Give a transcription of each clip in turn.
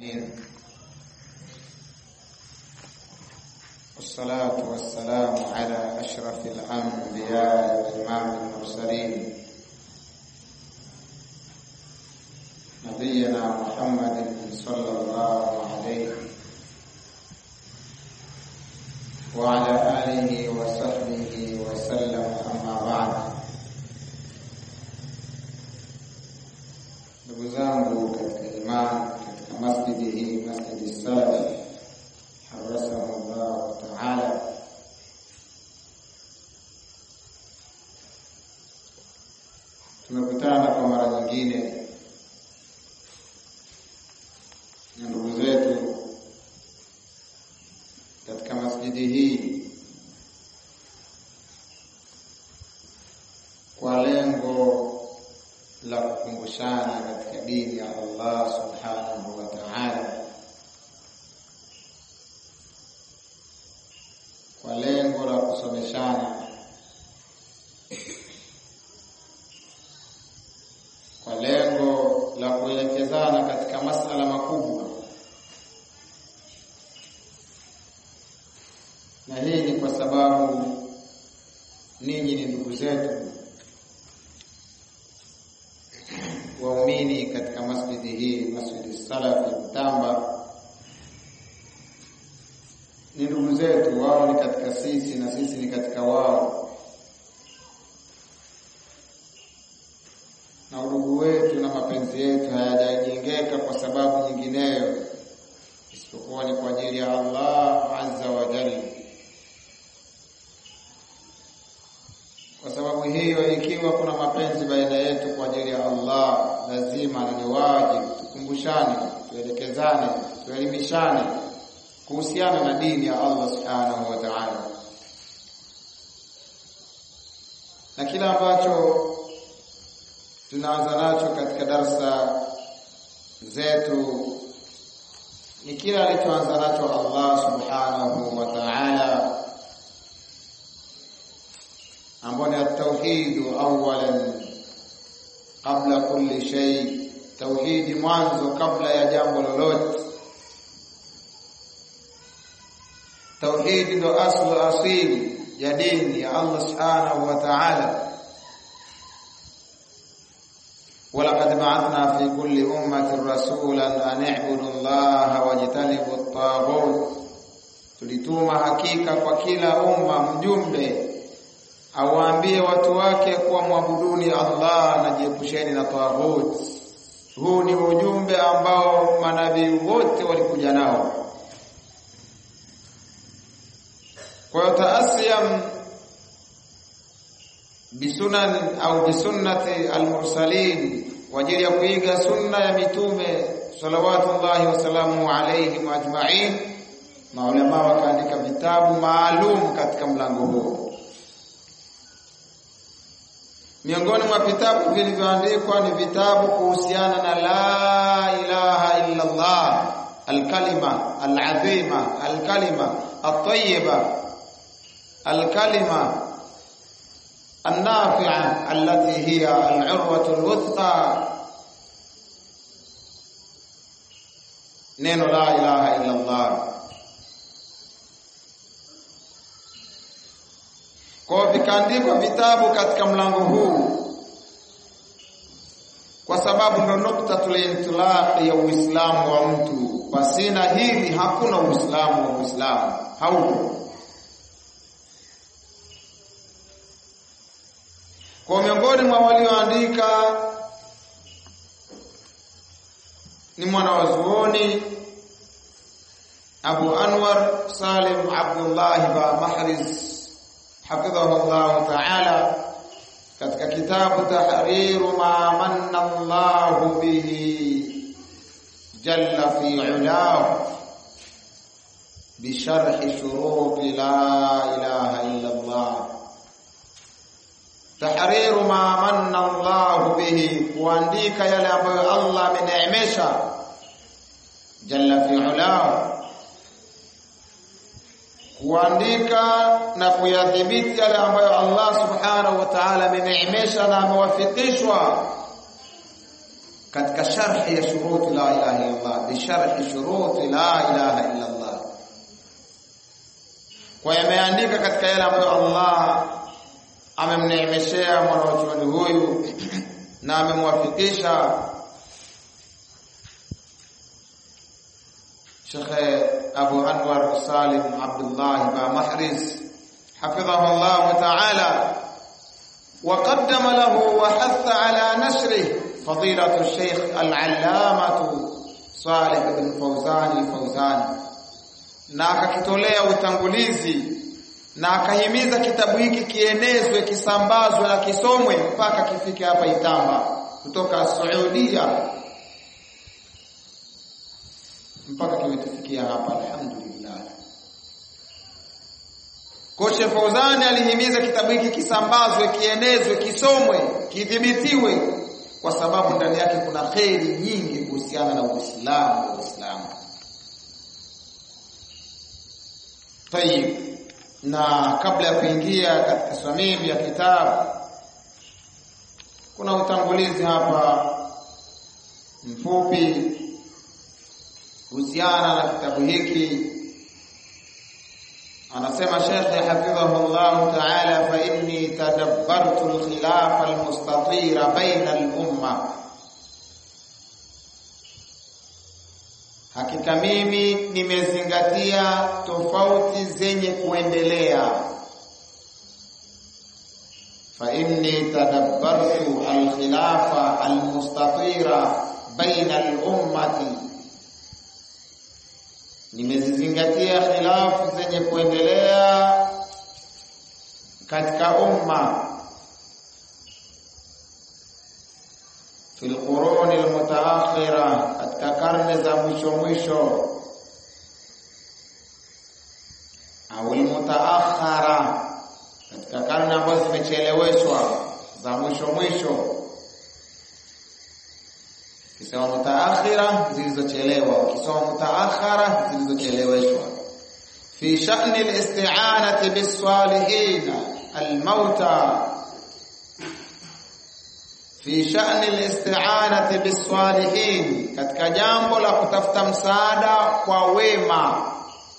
والصلاة والسلام على أشرف الأنبياء وإمام المرسلين نبينا محمد صلى الله عليه وعلى آله وصحبه وسلم أما بعد ndugu zangu katika imani katika masjidi hii masjidi salaf harasahu llahu taala tumekutana kwa mara nyingine na ndugu zetu katika masjidi hii kwa lengo la kukumbushana katika dini ya Allah subhanahu wa ta'ala, kwa lengo la kusomeshana, kwa lengo la kuelekezana katika masala makubwa, na hii ni kwa sababu ninyi ni ndugu zetu waumini katika masjidi hii Masjidi Salafi Mtamba ni ndugu zetu, wao ni katika sisi na sisi ni katika wao, na udugu wetu na mapenzi yetu hayajajengeka kwa sababu nyingineyo isipokuwa ni kwa ajili ya Allah azza wa jalla. Kwa sababu hiyo, ikiwa kuna mapenzi baina yetu kwa ajili ya Allah, lazima na ni wajibu tukumbushane, tuelekezane, tuelimishane kuhusiana na dini ya Allah subhanahu wa ta'ala, na kila ambacho tunaanza nacho katika darsa zetu ni kila alichoanza nacho Allah subhanahu wa ta'ala ambao ni at-tauhid awalan qabla kulli shay, tauhidi mwanzo kabla ya jambo lolote. Tauhidi ndo aslu asili ya dini ya Allah subhanahu wa ta'ala. ولقد بعثنا في كل أمة رسولا أن اعبدوا الله واجتنبوا الطاغوت, tulituma hakika kwa kila umma mjumbe awaambie watu wake kuwa mwabuduni Allah na jiepusheni na taghut. Huu ni ujumbe ambao manabii wote walikuja nao. Kwa hiyo taasiyam bisunan au bisunnati almursalin, kwa ajili ya kuiga sunna ya mitume salawatullahi wasalamu alaihim ajmain, maulama wakaandika vitabu maalum katika mlango huo. Miongoni mwa vitabu vilivyoandikwa ni vitabu kuhusiana na la ilaha illa Allah, alkalima alazima, alkalima atayiba, alkalima النافعة التي هي العروة الوثقى neno la ilaha illa Allah. Kwa vikaandikwa vitabu katika mlango huu, kwa sababu ndo nuktatul intilaq ya Uislamu wa mtu. Pasina hili hakuna Uislamu wa Muislamu, haupo. Kwa miongoni mwa walioandika ni mwanawazuoni Abu Anwar Salim Abdullah ba Mahriz hafidhahu Allah ta'ala katika kitabu Tahriru ma manna Allah bihi jalla fi ulahu bisharhi shuruti la ilaha illa Allah tahriru ma manna Allah bihi, kuandika yale ambayo Allah ameneemesha jalla fi ulahu, kuandika na kuyadhibiti yale ambayo Allah subhanahu wa ta'ala ameneemesha na amewafikishwa katika sharhi ya shuruti la ilaha illa Allah bi sharhi shuruti la ilaha illa Allah kwa yameandika katika yale ambayo Allah amemneemeshea mwanachuoni huyu na amemwafikisha Sheikh Abu Anwar Salim Abdullah ba Mahriz حفظه الله تعالى وقدم له وحث على نشره فضيلة الشيخ العلامة صالح بن فوزان الفوزان na akakitolea utangulizi na akahimiza kitabu hiki kienezwe kisambazwe na kisomwe mpaka kifike hapa Itamba kutoka Saudia mpaka kimetufikia hapa alhamdulillah Koshe Fauzani alihimiza kitabu hiki kisambazwe, kienezwe, kisomwe, kidhibitiwe kwa sababu ndani yake kuna kheri nyingi kuhusiana na Uislamu na Uislamu. Tayib. Na kabla ya kuingia katika swamimi ya kitabu kuna utangulizi hapa mfupi kuhusiana na kitabu hiki anasema Sheikh hafidhahu Allah ta'ala fa inni tadabbartu al-khilaf al-mustatira baina al-umma hakika mimi nimezingatia tofauti zenye kuendelea fa inni tadabbartu al-khilafa al-mustatira baina al-ummati nimezizingatia khilafu zenye kuendelea katika umma fil quruni almutaakhira katika karne za mwisho mwisho au almutaakhara katika karne ambazo zimecheleweshwa za mwisho mwisho Ukisema mutaakhira zilizochelewa, ukisoma mutaakhara zilizocheleweshwa. Fi sha'ni al-isti'anati bis-salihin al-mauta fi sha'ni al-isti'anati bis-salihin, katika jambo la kutafuta msaada kwa wema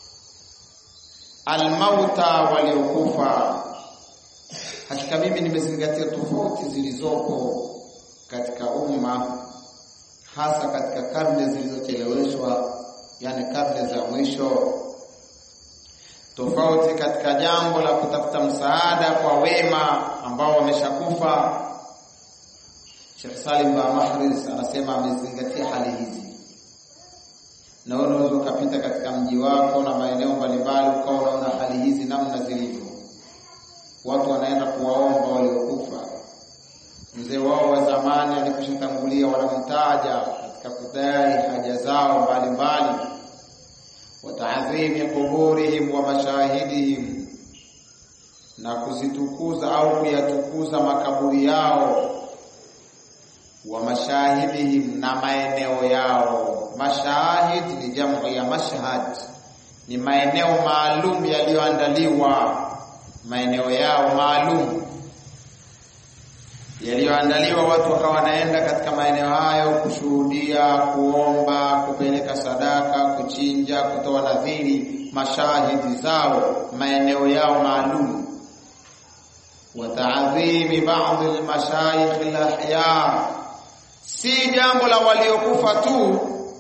al-mauta waliokufa. Hakika mimi nimezingatia tofauti zilizopo katika umma hasa katika karne zilizocheleweshwa yani karne za mwisho tofauti katika jambo la kutafuta msaada kwa wema ambao wameshakufa Sheikh Salim ba Mahriz anasema amezingatia hali hizi na wewe unaweza ukapita katika mji wako na maeneo mbalimbali ukawa unaona hali hizi namna zilivyo watu wanaenda kuwaomba waliokufa mzee wao wa zamani alikushatangulia wanamtaja katika kudai haja zao mbalimbali wataadhimi kuburihim wa mashahidihim na kuzitukuza au kuyatukuza makaburi yao wa mashahidihim na maeneo yao mashahid ni jamu ya mashhad ni maeneo maalum yaliyoandaliwa maeneo yao maalum yaliyoandaliwa watu wakawa wanaenda katika maeneo hayo kushuhudia, kuomba, kupeleka sadaka, kuchinja, kutoa nadhiri, mashahidi zao, maeneo yao maalum. wa ta'dhimi ba'd al-mashayikh al-ahya, si jambo la waliokufa tu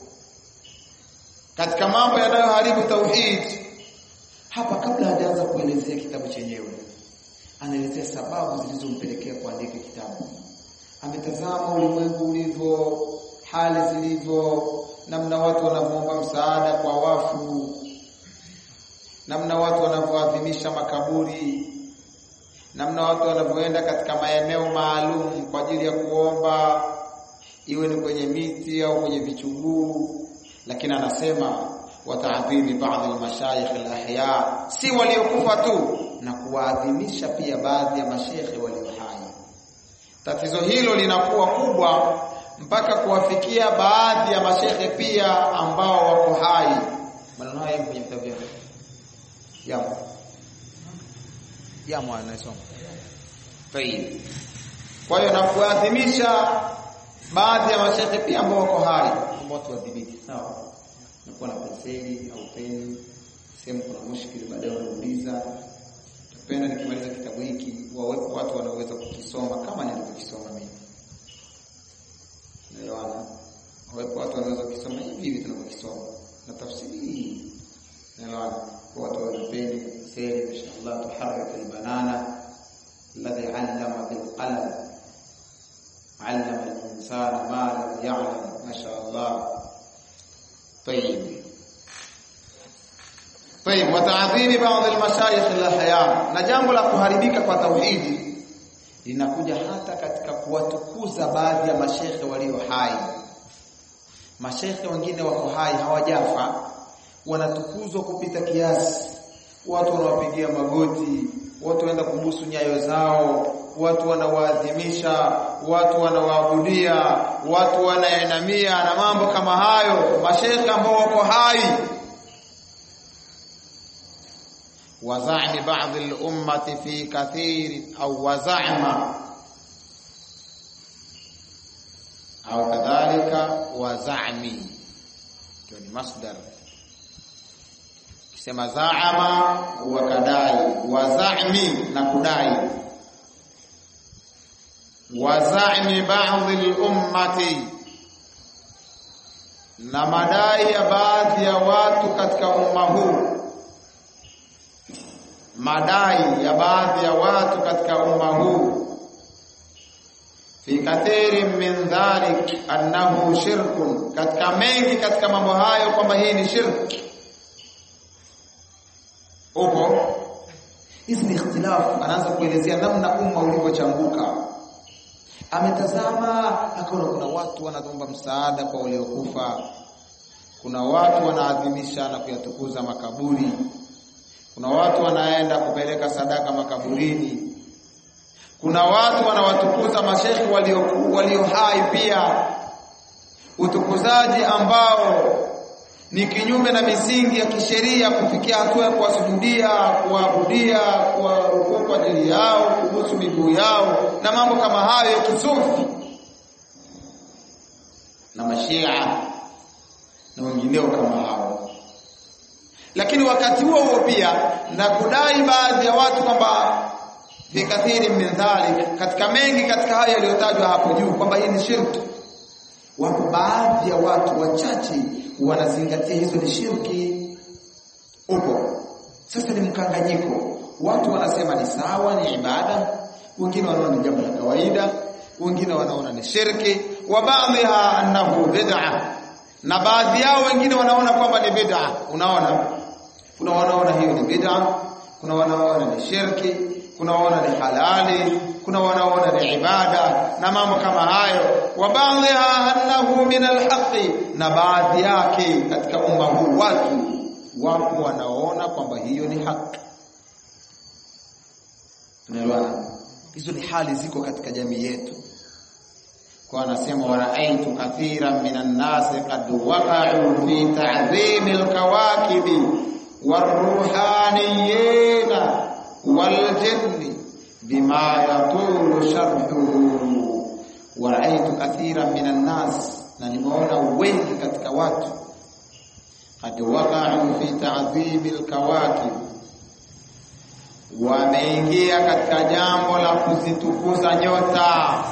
katika mambo yanayoharibu tauhid. Hapa kabla hajaanza kuelezea kitabu chenyewe anaelezea sababu zilizompelekea kuandika kitabu. Ametazama ulimwengu ulivyo, hali zilivyo, namna watu wanavyoomba msaada kwa wafu, namna watu wanavyoadhimisha makaburi, namna watu wanavyoenda katika maeneo maalum kwa ajili ya kuomba, iwe ni kwenye miti au kwenye vichuguu. Lakini anasema wataadhimi baadhi almashayikh alahya, si waliokufa tu na kuwaadhimisha pia baadhi ya mashekhe walio hai. Tatizo hilo linakuwa kubwa mpaka kuwafikia baadhi ya mashekhe pia ambao wako hai. Maneno haya kwenye vitabu vyako. Yamo. Yamo anasoma. Tayib. Kwa hiyo na kuadhimisha baadhi ya mashehe pia ambao wako hai ambao watu wadhibiti sawa nakuwa na penseli au peni sehemu kuna mushkili baadaye wanauliza napenda nikimaliza kitabu hiki wawepo watu wanaoweza kukisoma kama nilivyokisoma mimi naelewana wawepo watu wanaweza kukisoma hivi hivi tunavyokisoma na tafsiri hii naelewana kwa watu wa peni penseli inshallah tuharrik albanana alladhi allama bilqalam علم الإنسان ما لم يعلم ما شاء الله طيب طيب وتعظيم بعض المشايخ الأحياء na jambo la kuharibika kwa tauhidi linakuja hata katika kuwatukuza baadhi ya mashekhe walio hai mashekhe wengine wako hai hawajafa wanatukuzwa kupita kiasi watu wanawapigia magoti watu wanaenda kubusu nyayo zao watu wanawaadhimisha watu wanawaabudia watu wanaenamia na mambo kama hayo mashekhe ambao wako hai وزعم بعض الأمة في كثير أو وزعم أو كذلك وزعمي يعني مصدر kisema zaama wakadai wazami na kudai wazami baadhi lummati na madai ya baadhi ya watu katika umma huu madai ya baadhi ya watu katika umma huu fi kathirin min dhalik annahu shirkun katika mengi katika mambo hayo kwamba hii ni shirki upo hizi ni ikhtilafu anaanza kuelezea namna umma ulivyochanguka ametazama akaona kuna watu wanaomba msaada kwa waliokufa kuna watu wanaadhimisha na kuyatukuza makaburi kuna watu wanaenda kupeleka sadaka makaburini kuna watu wanawatukuza mashekhi walio walio hai pia utukuzaji ambao ni kinyume na misingi ya kisheria kufikia hatua ya kuwasujudia, kuabudia, kuwarukuu kwa ajili yao, kubusu miguu yao na mambo kama hayo ya kisufi na mashia na wengineo kama hao. Lakini wakati huo huo pia na kudai baadhi ya watu kwamba fi kathiri min dhalik, katika mengi katika haya yaliyotajwa hapo juu kwamba hii ni shirki. Wapo baadhi ya watu wachache wanazingatia hizo ni shirki upo sasa ni mkanganyiko watu wanasema ni sawa ni ibada wengine wanaona ni jambo la kawaida wengine wanaona ni shirki wa baadhiha annahu bid'a na baadhi yao wengine wanaona kwamba ni bid'a unaona kuna wanaona hiyo ni bid'a kuna wanaona ni shirki kuna wanaona ni halali kuna wanaona ni ibada na mambo kama hayo wa baadhiha annahu min alhaqi na baadhi yake katika umma huu watu wapo wanaona kwamba hiyo ni haki tunaelewana hizo ni hali ziko katika jamii yetu kwa anasema waraaitu kathiran minan nasi qad waqa'u fi ta'dhim alkawakibi waruhaniyina waljinni bima yatulu sharhuhu waraaitu kathiran minan nas na nimeona wengi katika watu qad waqa'u fi ta'dhim alkawakib wameingia katika jambo la kuzitukuza nyota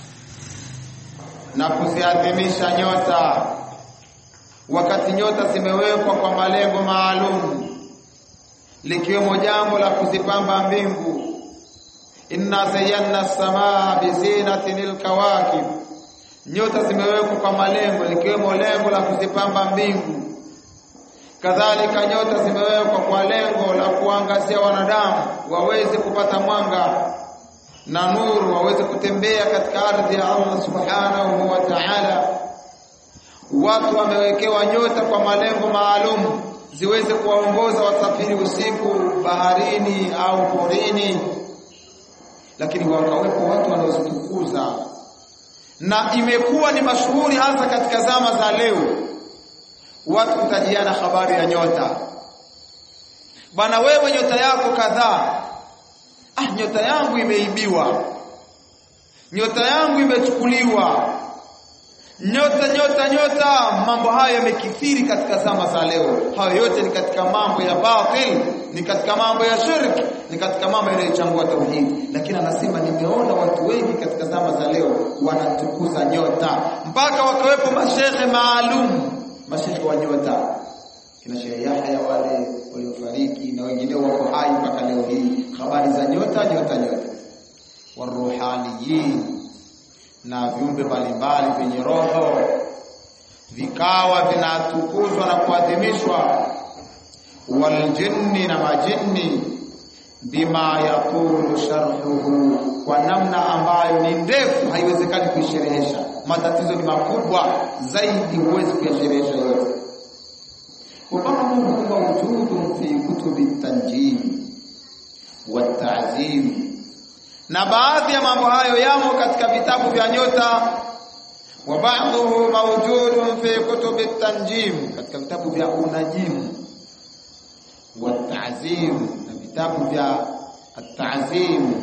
na kuziadhimisha nyota wakati nyota zimewekwa kwa malengo maalum likiwemo jambo la kuzipamba mbingu inna zayyana samaa bizinatin alkawakib nyota zimewekwa kwa malengo likiwemo lengo la kuzipamba mbingu kadhalika nyota zimewekwa kwa lengo la kuangazia wanadamu waweze kupata mwanga na nuru waweze kutembea katika ardhi ya Allah subhanahu wa ta'ala watu wamewekewa nyota kwa malengo maalum ziweze kuwaongoza wasafiri usiku baharini au porini lakini wakawepo watu wanaozitukuza na imekuwa ni mashuhuri hasa katika zama za leo watu kutajiana habari ya nyota bana wewe nyota yako kadhaa ah nyota yangu imeibiwa nyota yangu imechukuliwa nyota nyota nyota mambo hayo yamekithiri katika zama za leo hayo yote ni katika mambo ya batil ni katika mambo ya shirki ni katika mambo yanayochangua tauhidi lakini anasema nimeona watu wengi katika zama za leo wanatukuza nyota mpaka wakawepo mashehe maalum mashehe wa nyota kina Sheikh Yahya wale waliofariki na wengineo wako hai mpaka leo hii habari za nyota nyota nyota waruhaniyin na viumbe mbalimbali vyenye roho vikawa vinatukuzwa na kuadhimishwa waljinni na majinni bima yatulu sharhuhu kwa namna ambayo ni ndefu haiwezekani kuisherehesha matatizo ni makubwa zaidi huwezi kuyasherehesha yote وبعضهم موجود في كتب التنجيم والتعزيم na baadhi ya mambo hayo yamo katika vitabu vya nyota wa ba'dhuhu mawjudun fi kutubi tanjim katika vitabu vya unajimu wa ta'zim na vitabu vya at-ta'zim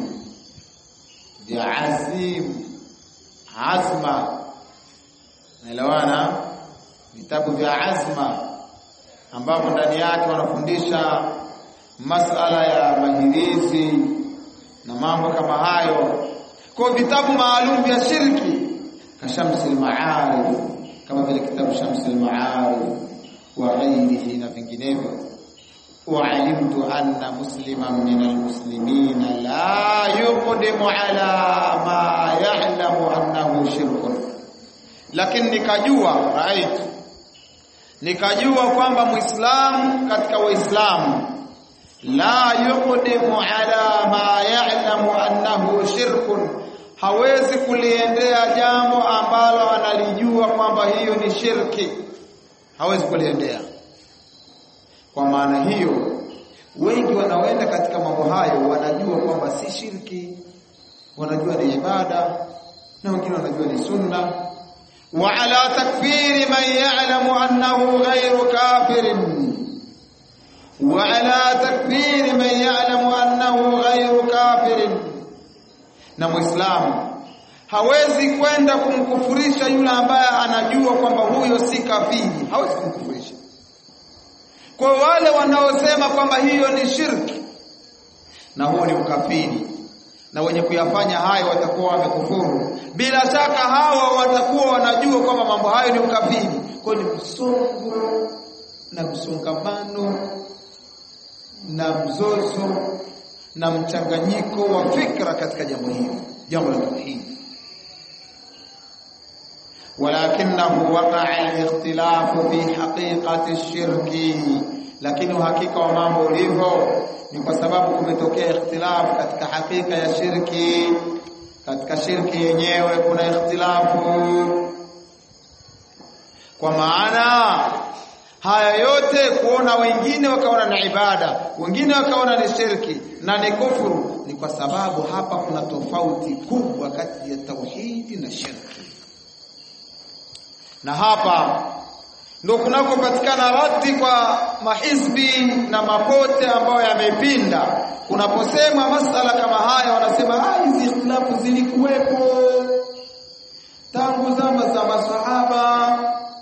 vya azim azma naelewana vitabu vya azma ambapo ndani yake wanafundisha masala ya mahirizi na mambo kama hayo kwa vitabu maalum vya shirki kashamsi al-ma'arif kama vile kitabu shamsi al-ma'arif wa ghairihi na vinginevyo وعلمت أن مسلما من المسلمين لا يقدم على ما يعلم أنه شرك لكن nikajua رأيت nikajua kwamba muislamu katika waislamu la yuqdimu ala ma ya'lamu annahu shirkun hawezi kuliendea jambo ambalo analijua kwamba hiyo ni shirki hawezi kuliendea kwa maana hiyo wengi wanaoenda katika mambo hayo wanajua kwamba si shirki wanajua ni ibada na wengine wanajua ni sunna wa ala takfiri man ya'lamu annahu ghayru kafirin wa ala takfiri man ya'lamu annahu ghayru kafirin na muislamu hawezi kwenda kumkufurisha yule ambaye anajua kwamba huyo si kafiri hawezi kumkufurisha kwa wale wanaosema kwamba hiyo ni shirki na huo ni ukafiri na wenye kuyafanya hayo watakuwa wamekufuru bila shaka hawa watakuwa wanajua kwamba mambo hayo ni ukafiri kwa ni msongo na msongamano na mzozo na mchanganyiko wa fikra katika jambo hili jambo la tauhid ولكنه وقع الاختلاف في حقيقة الشرك lakini uhakika wa mambo ulivyo ni kwa sababu kumetokea ikhtilafu katika hakika ya shirki katika shirki yenyewe kuna ikhtilafu kwa maana haya yote kuona wengine wakaona na ibada wengine wakaona ni shirki na ni kufuru ni kwa sababu hapa kuna tofauti kubwa kati ya tauhidi na shirki na hapa ndio kunakopatikana rati kwa mahizbi na mapote ambayo yamepinda kunaposema masala kama haya wanasema ah hizi ikhtilafu zilikuwepo tangu zama za masahaba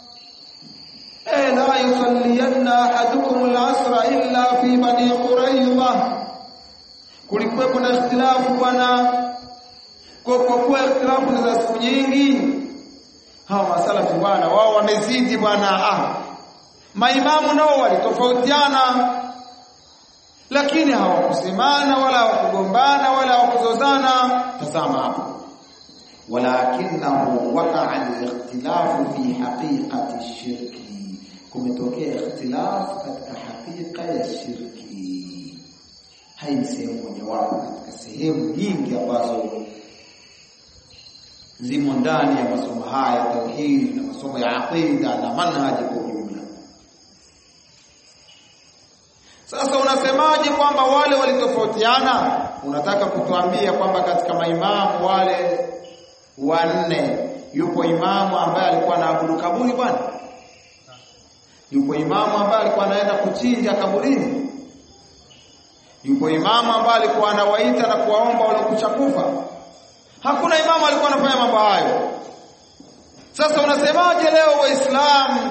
eh la yusalliyanna ahadukum al-asra illa fi bani quraidah kulikuwepo na ikhtilafu bwana kwa kuwa ikhtilafu ni za siku nyingi hawa masalafu bwana wao wamezidi bwana ah maimamu nao walitofautiana lakini hawakusemana wala hawakugombana wala hawakuzozana tazama hapo walakinahu waqa'a al-ikhtilafu fi haqiqati shirki kumetokea ikhtilafu katika hakika ya shirki hai ni sehemu mojawapo katika sehemu nyingi ambazo zimo ndani ya masomo haya tauhid na masomo ya aqida na manhaji kwa ujumla. Sasa unasemaje kwamba wale walitofautiana? Unataka kutuambia kwamba katika maimamu wale wanne yupo imamu ambaye alikuwa anaabudu kaburi bwana? Yupo imamu ambaye alikuwa anaenda kuchinja kaburini? Yupo imamu ambaye alikuwa anawaita na kuwaomba wale kufa? Hakuna imamu alikuwa anafanya mambo hayo. sasa unasemaje leo waislamu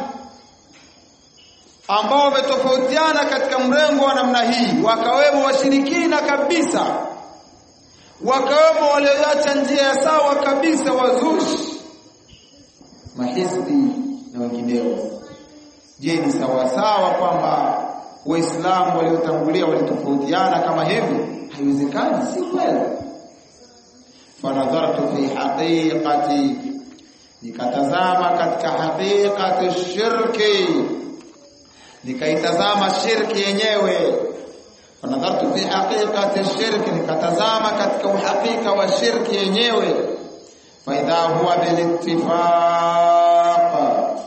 ambao wametofautiana katika mrengo wa namna hii wakawemo washirikina kabisa wakawemo walioacha njia ya sawa kabisa wazushi mahizbi na wengineo je ni sawa sawa kwamba waislamu waliotangulia walitofautiana kama hivi haiwezekani si kweli fanadhartu fi haqiqati nikatazama katika haqiqati shirki nikaitazama shirki yenyewe fanadhartu fi haqiqati shirki nikatazama katika uhakika wa shirki yenyewe faidha huwa bilittifaq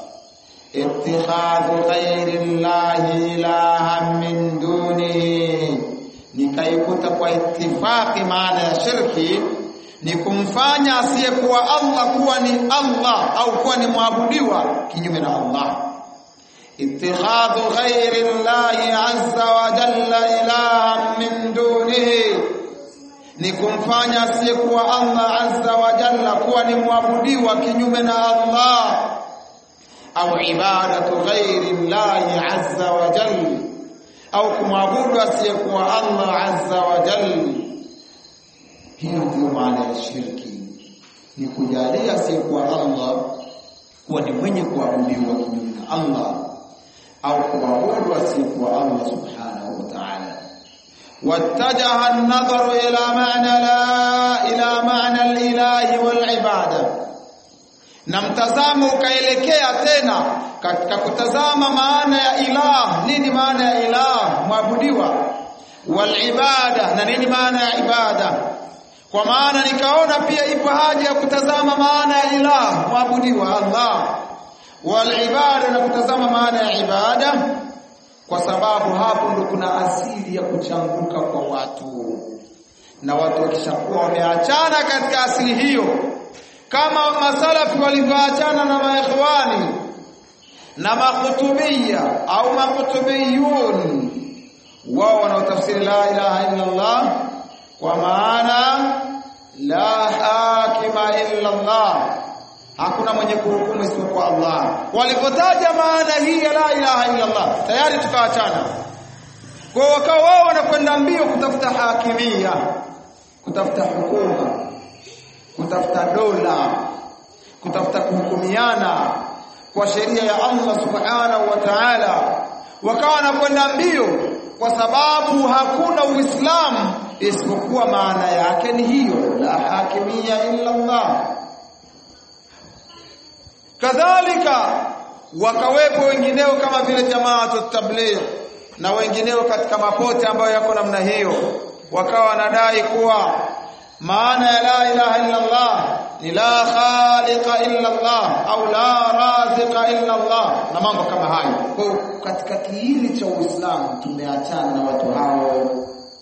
اتخاذ غير الله إلها من دونه nikaikuta kwa itifaki maana ya shirki ni kumfanya asiyekuwa Allah kuwa ni Allah au kuwa ni mwabudiwa kinyume na Allah اتخاذ غير الله عز وجل إلها من دونه ni kumfanya asiyekuwa Allah azza wa jalla kuwa ni mwabudiwa kinyume na Allah au ibadatu ghairi llahi azza wa jalla au kumwabudu asiyekuwa Allah azza wa jalla hiyo ndio maana ya shirki ni kujalia asiyekuwa Allah kuwa ni mwenye kuabudiwa kinyume na Allah au kuabudu asiyekuwa Allah subhanahu wa ta'ala واتجه النظر إلى معنى لا إلى معنى الإله والعبادة na mtazamo ukaelekea tena katika kutazama maana ya ilah nini maana ya ilah mwabudiwa wal ibada na nini maana ya ibada kwa maana nikaona pia ipo haja ya kutazama maana ya ilah mwabudiwa Allah wal ibada na kutazama maana ya ibada kwa sababu hapo ndo kuna asili ya kuchanguka kwa watu na watu wakishakuwa wameachana katika asili hiyo kama masalafi walivyoachana na maikhwani na makhutubia au makhutubiyun wao wanaotafsiri la ilaha illa Allah kwa maana la hakima illa Allah hakuna mwenye kuhukumu isipokuwa Allah walipotaja maana hii ya la ilaha illa Allah tayari tukaachana kwa wakao wao wanakwenda mbio kutafuta hakimia kutafuta hukuma kutafuta dola kutafuta kuhukumiana kwa sheria ya Allah subhanahu wa ta'ala wakawa wanakwenda mbio kwa sababu hakuna uislamu isipokuwa maana yake ni hiyo la hakimia illa Allah kadhalika wakawepo wengineo kama vile jamaatu tabligh na wengineo katika mapote ambayo yako namna hiyo wakawa wanadai kuwa maana ya la ilaha illa Allah ni la khaliqa illa Allah au la raziqa illa Allah na mambo kama hayo. Kwa katika kiini cha Uislamu tumeachana na watu hao.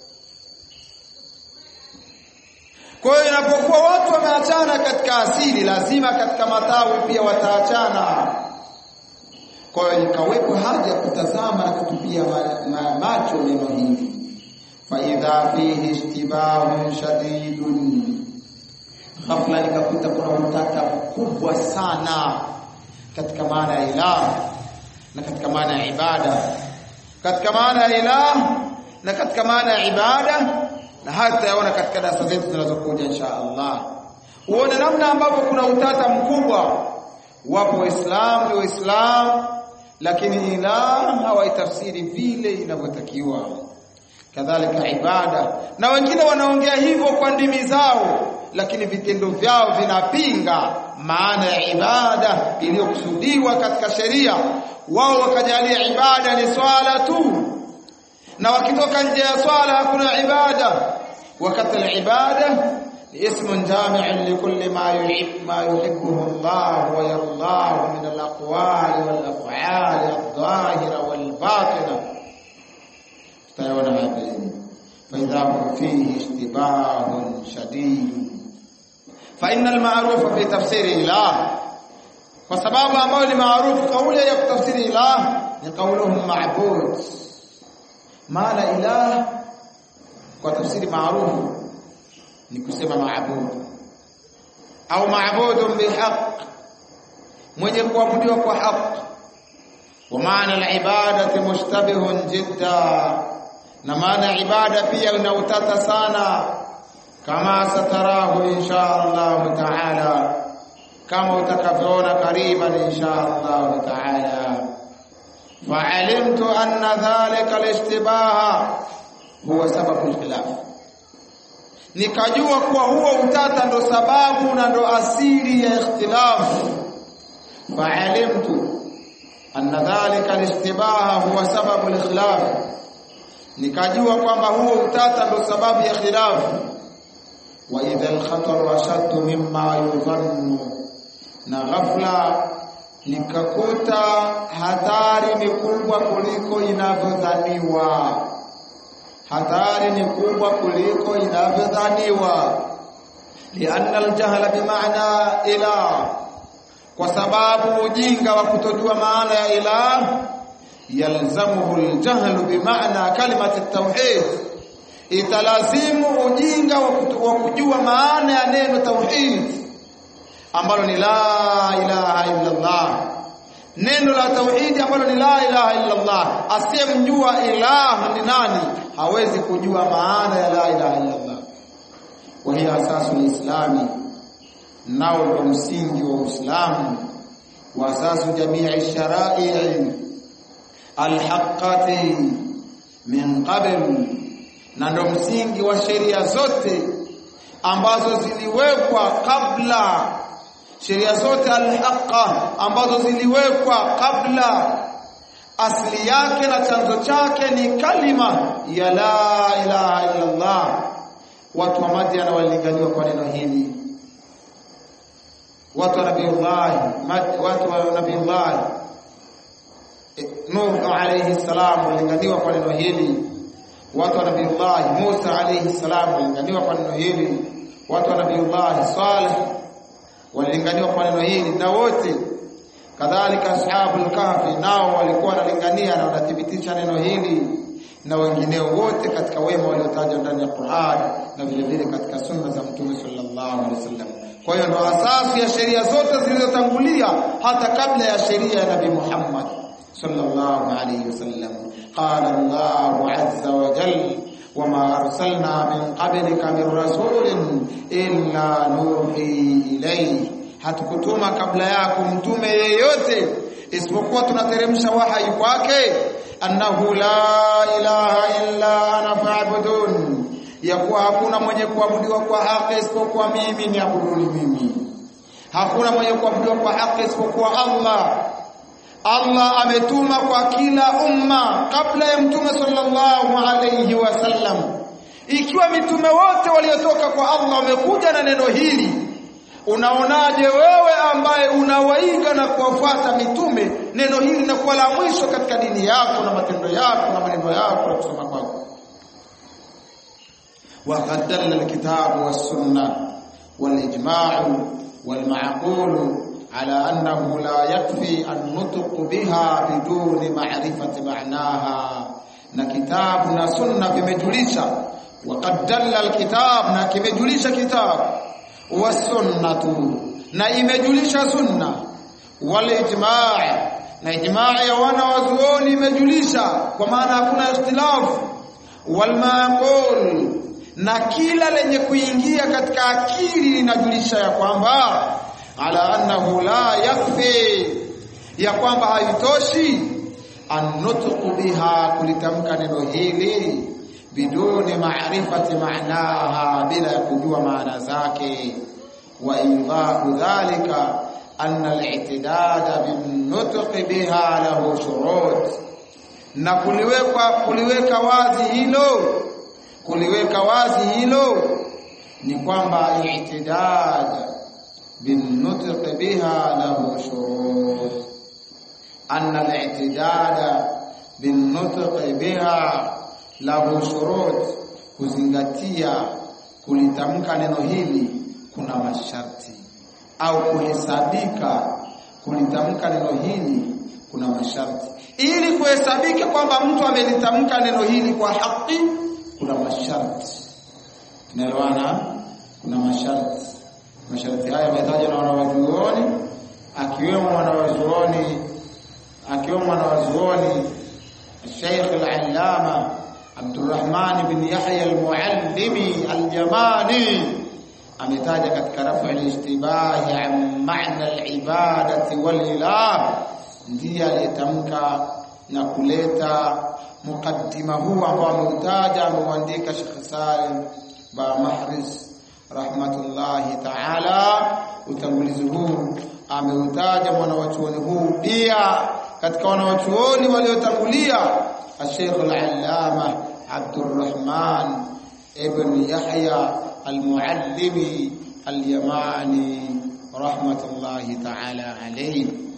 Kwa hiyo inapokuwa watu wameachana katika asili, lazima katika matawi pia wataachana. Kwa hiyo ikawepo haja ya kutazama na kutupia ma, ma, macho neno hili faidha fihi ishtibahun shadidun, ghafla nikakuta kuna utata mkubwa sana katika maana ya ilah na katika maana ya ibada, katika maana ya ilah na katika maana ya ibada, na haya tutayaona katika darasa zetu zinazokuja insha Allah. Uone namna ambavyo kuna utata mkubwa. Wapo Waislamu ni Waislamu, lakini ilah hawaitafsiri vile inavyotakiwa kadhalika ibada na wengine wanaongea hivyo kwa ndimi zao lakini vitendo vyao vinapinga maana ya ibada iliyokusudiwa katika sheria wao wakajalia ibada ni swala tu na wakitoka nje ya swala hakuna ibada wakati ibada اسم جامع لكل ما يحب ما يحبه الله ويرضاه من الأقوال والأفعال الظاهرة والباطنة tutayaona haya mbeleni faidha hum fihi ishtibahun shadid fa inna alma'rufa fi tafsiri ilah kwa sababu ambayo ni maarufu kauli ya kutafsiri ilah ni kauluhum ma'bud maana ilah kwa tafsiri maarufu ni kusema ma'bud au ma'budun bihaq mwenye kuabudiwa kwa haki wa maana al-ibadati mushtabihun jidda na maana ibada pia ina utata sana kama satarahu insha Allah taala kama utakavyoona kariban insha Allah taala fa'alimtu anna dhalika al-ishtibaha huwa sababu al-khilaf nikajua kuwa huo utata ndo sababu na ndo asili ya ikhtilafu fa'alimtu anna dhalika al-ishtibaha huwa sababu al-khilaf nikajua kwamba huo utata ndo sababu ya khilafu wa idha al-khatar ashaddu mimma yudhannu na ghafla nikakuta hatari ni kubwa kuliko inavyodhaniwa hatari ni kubwa kuliko inavyodhaniwa lianna aljahla bimaana ilah kwa sababu ujinga wa kutojua maana ya ilah yalzamuhu aljahlu bimaana kalimati tauhid italazimu ujinga wa kujua maana ya neno tauhid ambalo ni la ilaha illa Allah neno la tauhidi ambalo ni la ilaha illa Allah asiyemjua ilah ni nani hawezi kujua maana ya la ilaha illa Allah wa hiya asasu lislami nao ndo msingi wa Uislamu wa asasu jamii sharai alhaqati min qabl na ndo msingi wa sheria zote ambazo ziliwekwa kabla sheria zote alhaqa ambazo ziliwekwa kabla asili yake na chanzo chake ni kalima ya la ilaha illa Allah watu wa Madian walilinganiwa kwa neno hili watu wa nabiiullah watu wa nabiiullah Nuh alayhi salam walilinganiwa kwa neno hili watu wa nabiiullah Musa alayhi salam walilinganiwa kwa neno hili watu wa nabiiullah Saleh walilinganiwa kwa neno hili na wote kadhalika ashabul kahfi nao walikuwa wanalingania na wanathibitisha neno hili na wengineo wote katika wema waliotajwa ndani ya Qur'an na vile vile katika sunna za Mtume sallallahu alaihi wasallam. Kwa hiyo ndo asasi ya sheria zote zilizotangulia hata kabla ya sheria ya Nabii Muhammad sallallahu alaihi wasallam. Qala Allahu azza wa jalla وما أرسلنا من قبلك من رسول إلا نوحي إليه hatukutuma kabla yako mtume yeyote isipokuwa tunateremsha wahai kwake annahu la ilaha illa ana fa'budun ya kuwa hakuna mwenye kuabudiwa kwa haki isipokuwa mimi niabuduni mimi hakuna mwenye kuabudiwa kwa haki isipokuwa Allah Allah ametuma kwa kila umma kabla ya mtume sallallahu alayhi wasallam ikiwa mitume wote waliotoka kwa Allah wamekuja na neno hili unaonaje wewe ambaye unawaiga na kuwafuata mitume neno hili linakuwa la mwisho katika dini yako na matendo yako na maneno yako na kusoma kwako وقد دل الكتاب والسنة والإجماع والمعقول على أنه لا يكفي النطق بها بدون معرفة معناها na kitabu na sunna vimejulisha waqad dalla alkitab na kimejulisha kitabu wasunnatu na imejulisha sunna wal ijma' na ijma' ya wana wazuoni imejulisha kwa maana hakuna ikhtilafu wal maqul na kila lenye kuingia katika akili linajulisha ya kwamba ala annahu la yakfi ya kwamba haitoshi annutqu biha kulitamka neno hili biduni maarifati maanaha bila ya kujua maana zake wa idhahu dhalika anna al-i'tidad bin-nutqi biha lahu shurut na kuliweka kuliweka wazi hilo kuliweka wazi hilo ni kwamba i'tidad bin-nutqi biha lahu shurut anna al-i'tidad bin-nutqi biha lahu shurut kuzingatia kulitamka neno hili kuna masharti au kuhesabika kulitamka neno hili kuna masharti ili kuhesabika kwamba mtu amelitamka neno hili kwa haki kuna masharti tunaelewana kuna masharti masharti haya yametajwa na wanawachuoni akiwemo mwanawazuoni akiwemo mwanawazuoni Sheikh al-Allama Abdurrahman bin Yahya al-Muallimi al-Jamani ametaja katika rafu al-ishtibahi an ma'na al-ibadati wal-ilah ndiye aliyetamka na kuleta mukaddima huu ambao ameutaja ameuandika Sheikh Salim ba Mahris rahmatullahi ta'ala utangulizi huu ameutaja mwanawachuoni huu pia katika wanawachuoni waliotangulia Sheikh al-Allama Abdurrahman ibn Yahya al-Muallimi al-Yamani rahmatullahi ta'ala alayhi